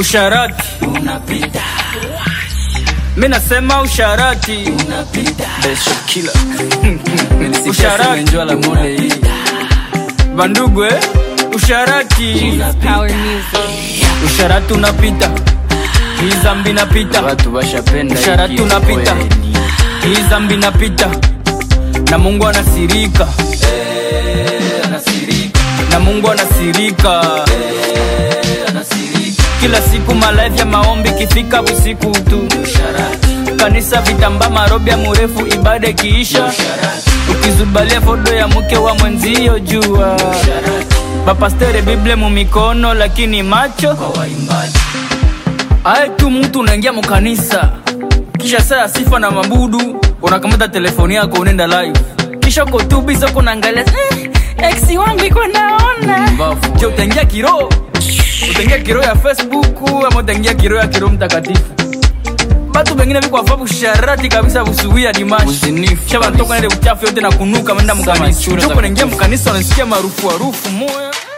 usharati unapita mi nasema usharati unapita Besho killer. Usharati. Njua la mode hii. bandugu eh? usharati Power music. usharati unapita hii zambi napita Watu washapenda Usharati hiki unapita. kweli. hii zambi napita na mungu anasirika anasirika na mungu anasirika anasirika kila siku malavi ya maombi kifika usiku tu usharati kanisa vitamba marobya murefu ibada ikiisha usharati ukizubalia fodo ya mke wa mwenzio jua usharati bapastere bible mumikono lakini macho kwa waimbaji aye tu mtu unaingia mukanisa kisha saa ya sifa na mabudu unakamata telefoni yako unaenda live kisha uko tu biza uko naangalia eh, ex wangu iko naona Mbafu. je utaingia kiro utaingia kiro ya facebook ama utaingia kiro ya kiro mtakatifu batu bengine viko afabu sharati kabisa busuwia dimashi Uzinifu kisha banatoka nile uchafu yote na kunuka menda Sama mukanisa chura za joko naingia kukufa. mukanisa unasikia marufu harufu moya